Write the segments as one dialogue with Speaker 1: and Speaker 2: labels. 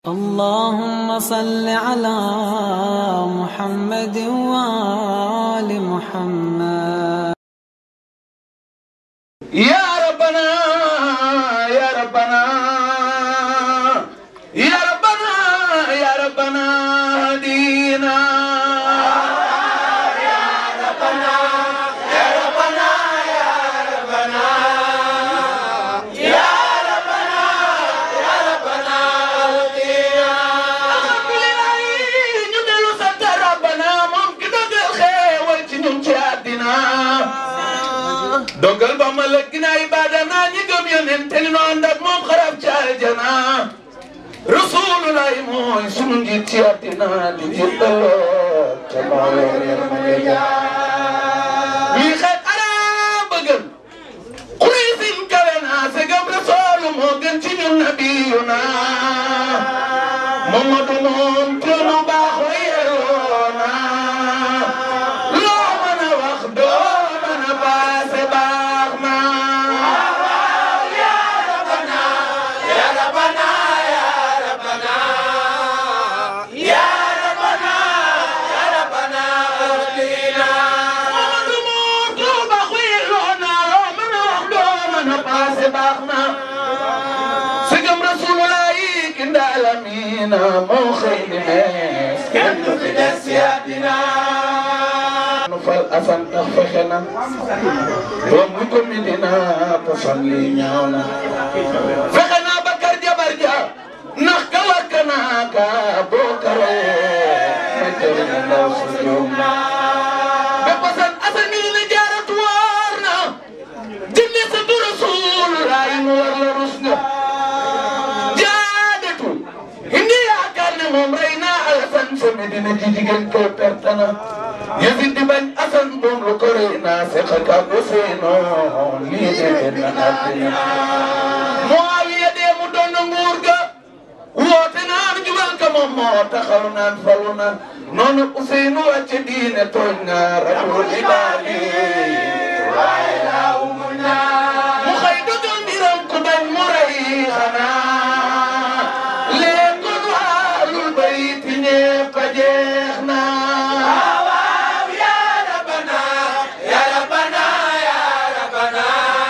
Speaker 1: اللهم صل على محمد وآل محمد
Speaker 2: يا ربنا يا ربنا يا ربنا يا ربنا هدينا alhamdulilah ñu dellu sant rabbana moom ki dogal xéewal ci ñun ci àddina dogal ba ma lëkk na ibadana ñi gëm yonent te ni nu ànd ak moom xarab ci aljana rasulullah mooy sunu njiit ci àddina di jiitaloo te moo yor yërmande ñuy xeet arab bëggal Quraysin kawe naa segam rasul moo gën ci ñun nabiyuna Mamadu moom tunu baaxoo yeroona loo mën a wax doo mën a paase baax na Mamadu moom tunu baaxoo yeroona loo mën a wax doo mën a paase baax na Sëgëm Rasulullah yi ki ndaalamina moo xëy ni mees kenn du fi des si àddina nu fal asan tax fexe na doom mu ko Medina poson li ñaaw na fexe naa Bakar jabar ja ndax ka wakk naa ka boo karee ma jëriñ ndaw si juum na ba poson asan mi ne jaaratu waar na jinne sa tu Rasulullah yi mu war la rus nga jaadatu indi yaakaar ne moom rey naa Alasan sa Medina ji jigéen ko perte na Yazid di bañ Asan moom lu ko rey naa seq ak Useyno lii de na àddina Muawiya dee mu doon na nguur ga woote naan jubal ka moom moo taxaw naan falu na noonu Useynu wàcce diine tooñ nga rabul ibaadi waaye laa umul naa mu xëy dogal mbiram ku bañ mu rey xanaa léegoon waalul bayti ñépp a jeex na waaw yaa rabbana yaa rabbana yaa rabbana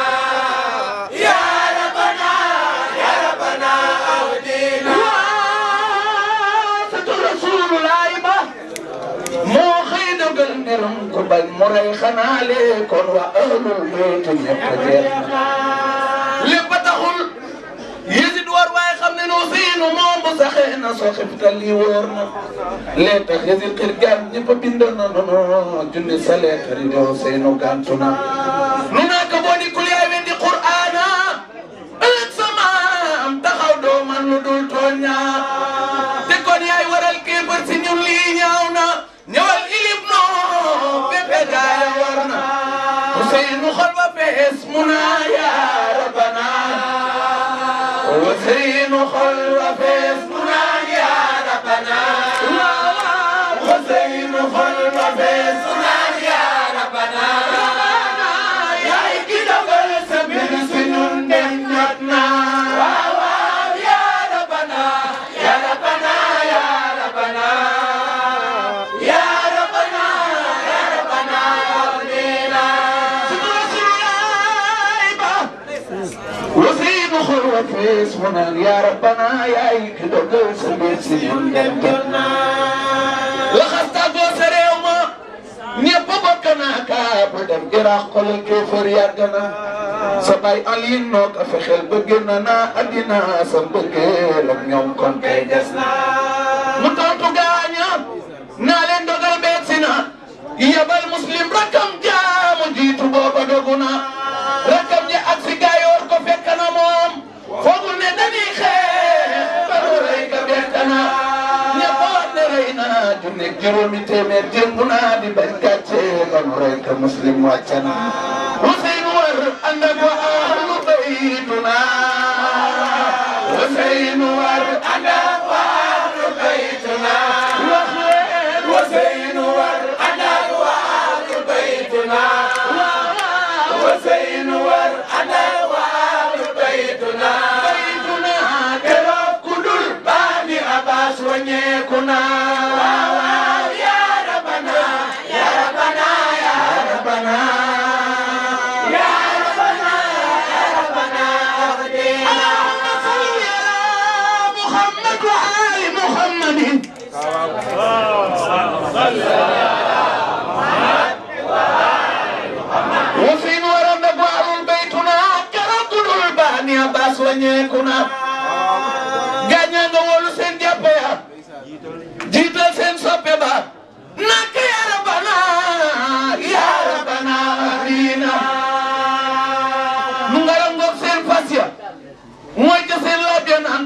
Speaker 2: yaa rabbana yaa rabbana awdina waaw satu rasulullahi ba moo xëy dogal mbirum ku bañ mu rey xanaa léegoon waa ahlul bayti ñépp a jeex na lépp a taxul Yezid war waaye xam ne noo siinu moom bu saxee na soo xibtal lii wóor na lee tax Yezid xir gaan ñëpp a bind na nono junni sa leetar yi dew seenu gàntu na nu naa ko boo di kul yaay wendi qur'aana ëllëg sama am taxaw doo man lu dul tooña te kon yaay waral kéefar si ñun lii ñaaw na ñëwal ilib noo béppe gaaya war na Ousseynou xol ba fees mu naa yaa rabbana Ousseynou xol ba fees mu naa yaa rabbana Ousseynou xol ba fees mu naa yaa rabbana yaay ki dogal sa mbir si ñun dem jot na waaw waaw yaa rabbana yaa rabbana yaa rabbana yaa rabbana yaa rabbana amina وسيد خلوة في اسمنا يا ربنا يا ايك دوغل سبيل سنين دمنا لخصتا غوسر يوما ñepp bokk naa kaa bu dem iraq xolal kéefër yàgg na sa bay alin noo ko fexeel bëgg na naa addina sa mbëggeel ak ñoom kon kay des na mu tontu gaaña naa leen dogal beeg si na yebal muslim rakam jaamu jiitu booba dogu na rakam ñi ak si gaayoor ko fekk na moom foogul ne dañuy xeex ba nu rey ka bett na ñëpp wax ne rey na junni juróomi téeméer démb naa di bañ gàcce ba nu rey ka muslim wàcc na Ousseynou war ànd ak waa ahlu baytuna Ousseynou war ànd ak waa ahlu baytuna wax leen Ousseynou war ànd ak waa ahlu baytuna Ousseynou war ànd ak waa ahlu baytuna baytuna keroog ku dul baani wàññeeku na waaw waaw ya rabbana ya rabbana ya rabbana ya rabbana ya rabbana allahumma salli ala muhammad wa ali muhammadin وفين ورد قوال بيتنا كرد الباني عباس ونيكنا غانيا نقول سين جابيا جيتا سين سوبيبا نك يا ربنا يا ربنا دينا نغالا نغوك سين فاسيا موي سين لابيان انك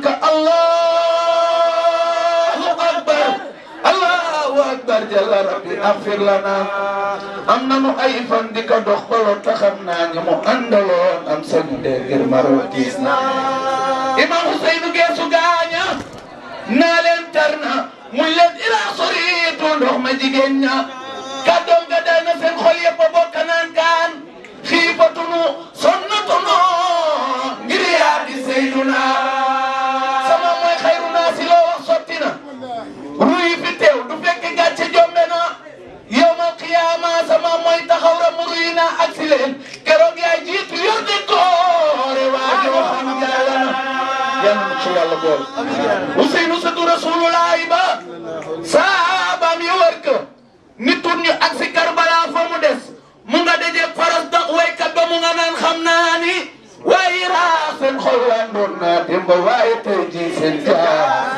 Speaker 2: الله اكبر الله اكبر جل ربي اغفر لنا am nanu ay fan di ko dox baloon te xam naa ñi mu àndaloon am sañu dee ngir maroo tiis na imam Ousseynou geesu gaaña naa leen tar na muy leen ilaa soriitu ndox ma jigéen ña kàddoom ga day na seen xol yëpp a bokk naan kaan xiifatunu sonnatunu ngir yaa di Seyduna sama mooy xayru naa si loo wax sotti na ruy fi teew du fekk gàcce jombe na yawmal qiyaama sama mooy taxaw ra mu ruy naa ak si leen keroog yaay jiitu yor di koore waa joo xam yàlla na yàlla na ci yàlla bool Ousseynou Sadou Rasulullahi ba saabaam yi wër ko nit tun ñu ak si Karbala fa mu des mu nga dajeeg faras dax waykat ba mu nga naan xam naa ni waaye raa seen xol waan doon naa démb waaye tey jii seen jaar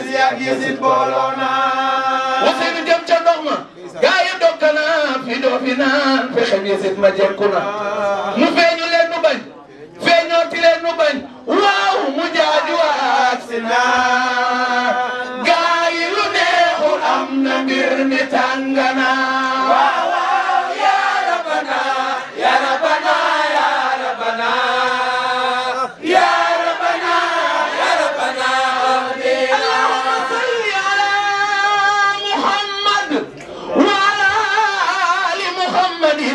Speaker 2: Ousseynou jëm ca ndox ma gaa yi dokk na fi doo fi naan fexem yesit ma jekku na mu feeñu leen nu bañ feeñooti leen nu bañ waaw mu jaaju waat si na gaa yi lu neexul am na mbir mi tàngana waaw waaw ya rabbana ya rabbana ya rabbana ya rabbana ya rabbana allahumma salli ala muhammad wa ala ali muhammadin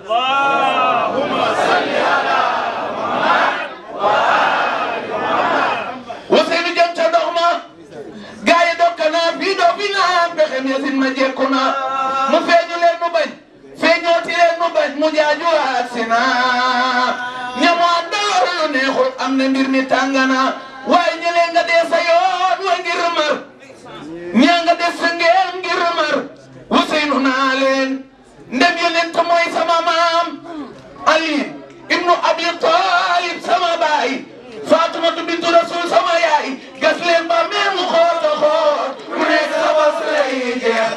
Speaker 2: Ousseynou jëm ca ndox ma gaa yi dokk naa fii doo fi naan pexem yasin ma jekku na mu feeñu leen nu bañ feeñooti leen nu bañ mu jaaju waat si na ñamu àndaloor lu neexul am na mbir mi tàngana waaye ñëlee nga dee sa yoon wa ngir mar ñaa nga des sa ngeen ngir mar Ousseynou naa leen ndem yonent mooy sama maam Ali ibnu Abi Talib sama baay Fatumatu bintu Rasul sama yaay gas leen ba mel mu xool nga xool ku nekk sa bos lay jeex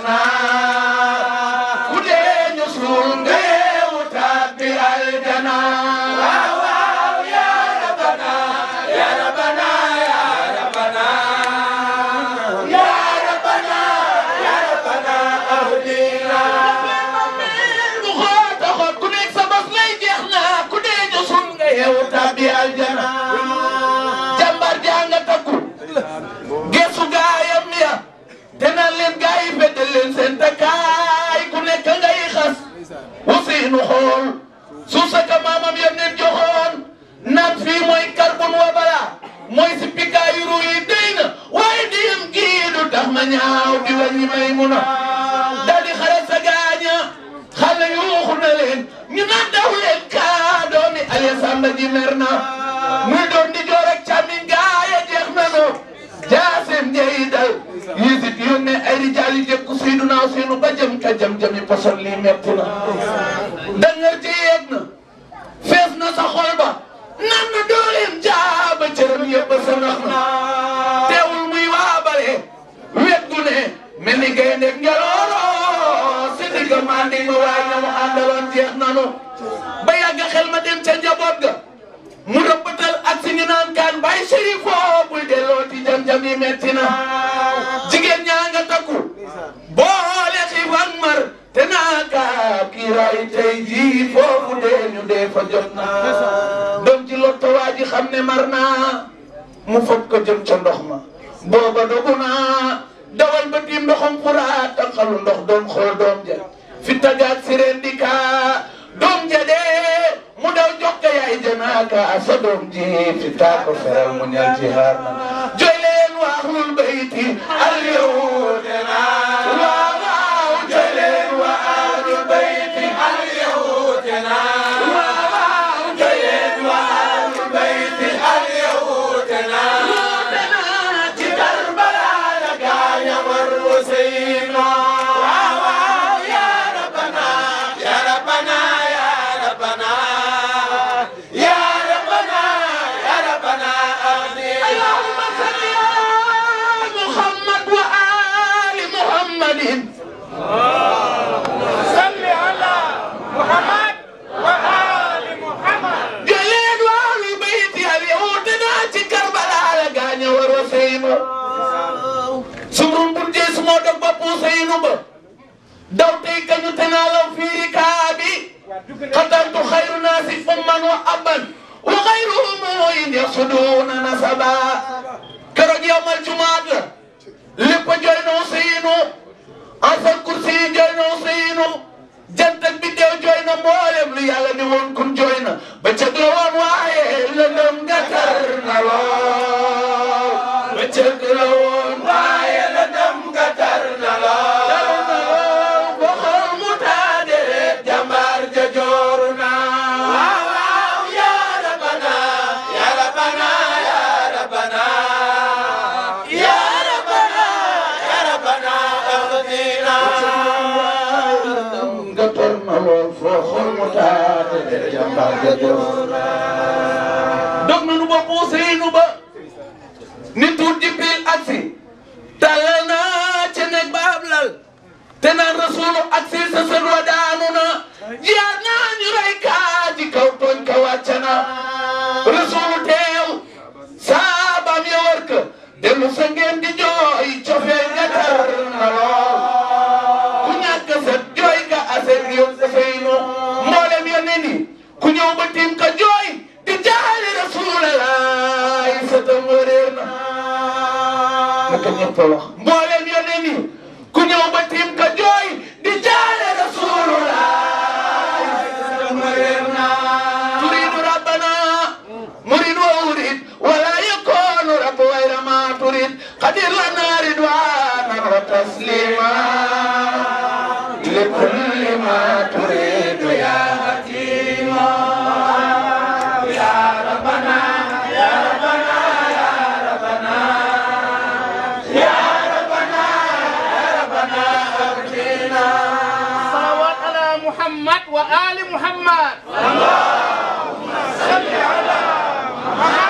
Speaker 2: naa ku dee ñu suul nga yeewu tàbbi aljana waaw waaw ya rabbana ya rabbana ya rabbana ya rabbana ya rabbana ahdina mu xool nga xool ku nekk sa bos lay jeex naa ku dee ñu suul nga yeewu tàbbi aljana jàmbar jaa nga takku gesu gaayam ya te naan leen gaay yi feddal leen seen takkaay ku nekk ngay xas Ousseynou xool suuf sa ka maamam yam leen joxoon naan fii mooy karbon wa bala mooy si pikaayu ru yi dey na waaye diyam gii du tax ma ñaaw di wàññi may mun a daal di xare sa gaaña xale yuuxu na leen ñu naan daw leen kaa doomi Aliou Samba ji mer na muy doon di joor ak càmmiñ gaaya jeex na no jaasem njey dal yisit yónnee ay rijaal yi jëkku Seydina Ousseynou ba jëm ka jëm jëmi poson lii metti na dangar ci yeeg na fees na sa xol ba nan na dooleem jaaba cëram yëpp sa nax na teewul muy waabale wet gu ne mel ni gaynde njalooro si digg mandi ma waay na mu àndaloon jeex nanu ba yàgg xel ma dem ca njaboot ga mu rëbbatal ak si ñu naan kaan bay sérifo buy delloo ti jam-jam yi metti na jigéen ñaa nga takku boole xiif ak mar te naa kaa kiiraay tey jii foofu dee ñu dee fa jot na doom ci lotto waa ji xam ne mar naa mu foog ko jëm ca ndox ma booba dogu naa dawal ba tiim ndoxam furaat tanqalu ndox doom xool doom ja fi tagaat si reen di kaa doom ja dee mu daw jokke yaay janaaka sa doom ji fi taa ko feral mu ñal ci haar na joy leen waa ahlul bayti al yow sumrun bun jees moo dog ba puusayinu ba daw tey kañu te naa law fiiri kaabi xatantu xayru naasi umman wa abban wa xayruhum in yasuduuna nasaba keroog yawmal jumaat la lépp jooy na Useynu asal kursi yi jooy na Useynu jant ak biddew jooy na mboolem lu yàlla ni woon kun jooy na ba cëg la woon waaye lëndëm nga tar na lool ba cëg la woon waaye lëndëm nga tar na lool ba xool mu taade jàmbaar ja jooru na waaw waaw yaa rabana yaa rabana yaa rabana yaa rabana yaa rabana aghdina nga tar na lool foo xool mu taade jàmbaar ja jooru na dog nanu ba Useynu ba ni tuut Jibril aksi tàllal naa ca nekk ba ab lal te naan rasulu aksi sa sën wa daanu na jaar naa ñu rey kaa ci kaw tooñ ka wàcc na rasulu teew saabaam ya war ka dellu sa ngeen di jooy cofeel nga tar na lool ku ñàkk sa jooy nga aset yow dafay no mboolem ya ne ni ku ñëw ba tiim ka jooy di jaali rasulallah sa tam wëreer na naka ñëpp wax mboolem ya ne ni ku ñëw ba tiim ka jooy di jaali rasulullah sa tam wëreer na turidu rabbana murid wa urid wala yakunu rabb wayra ma turid qadir lana ridwanan wa taslima لكل ما تريد يا حكيما يا ربنا يا ربنا يا ربنا يا ربنا يا ربنا أغننا
Speaker 3: صلوات على محمد وآل محمد اللهم صل على محمد